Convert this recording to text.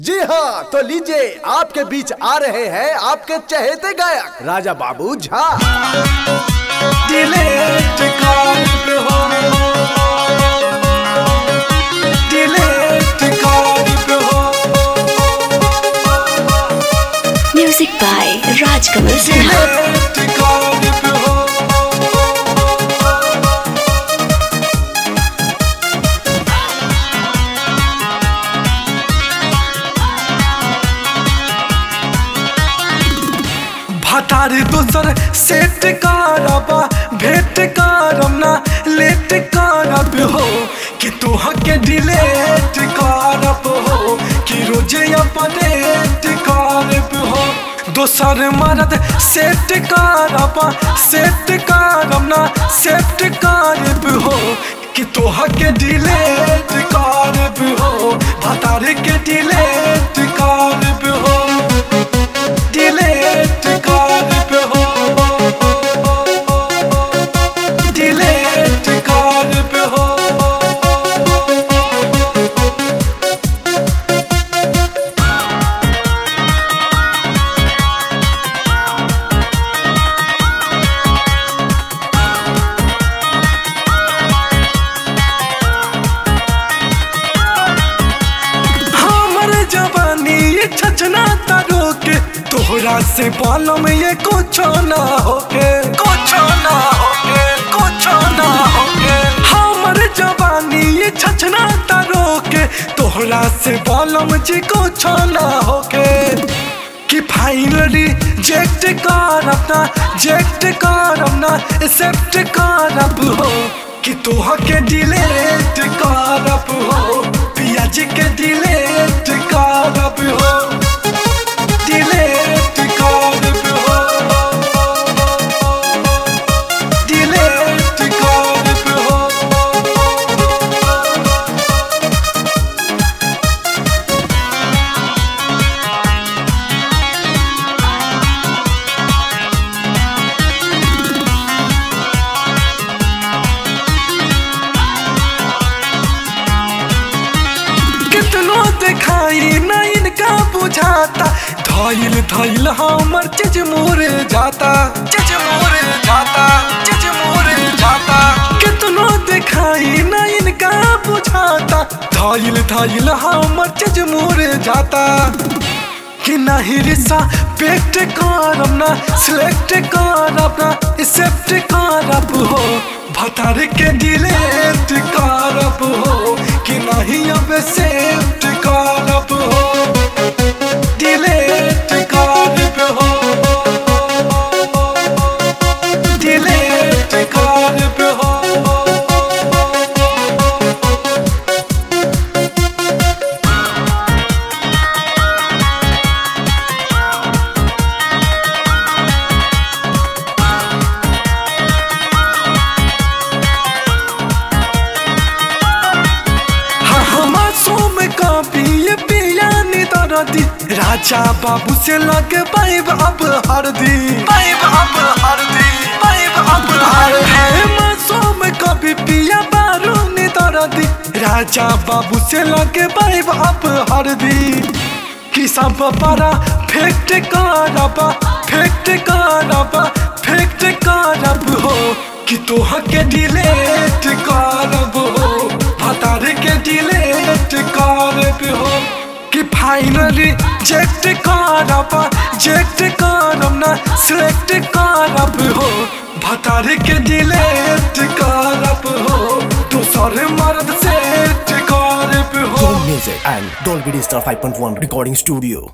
जी हाँ तो लीजिए आपके बीच आ रहे हैं आपके चहेते गायक राजा बाबू झा डिलीट कर हो डिलीट कर हो Music by Rajkamal Sinha. Delete कर हो भटार दोसर सेट करबा भेट करब ना लेट करब हो कि तोह के डिलेट करब हो कि रोजे अपडेट करब हो दोसर मरद सेट करब सेट करब ना सेट करब हो कि तोह के डिलेट करब हो भटार के डिलेट करब हो डिलीट कर हो डिलीट कर हो हमर जवानी ये छचना तारो के तोहरा से बालों में ये कुछ ना होके कुछ ना होके कुछ ना होके हमर जवानी ये छचना तारो के तोहरा से बालों में जी कुछ ना होके कि फाइनली जेक्ट करब ना जेक्ट करब ना एक्सेप्ट करब हो कि तोह के डिलेट करब हो पिया जी के डिलेट करब हो डिलेट करब हो डिलेट करब हो कितनो दिखाई न इनका बुझाता धैल धैल हमर चिज मोरे जाता चिज मोरे जाता चिज मोरे जाता कितनो दिखाई न इनका बुझाता धैल धैल हमर चिज मोरे जाता कि नहीं रिसा पेट करब ना सिलेक्ट करब ना एक्सेप्ट करब हो भतार के डिलेट करब हो कि नहीं अब एक्सेप्ट करब हो डिलेट करब हो डिलेट करब हो मासूम का पिए पिया दरदी राजा बाबू से लग पाइब अब हरदी पाइब अब हरदी पाइब अब हरदी मासूम का भी पिया बारू दरदी राजा बाबू से लग पाइब अब हरदी कि सब पारा फेक्ट करब फेक्ट करब फेक्ट करब हो कि तोह के डिलेट करब हो भतार के डिलेट करब हो कि फाइनली जेक्ट करब जेक्ट करब ना सिलेक्ट करब हो भतार के डिलेट करब हो दोसर मर्द सेट करब हो Music and Dolby Digital 5.1 Recording Studio.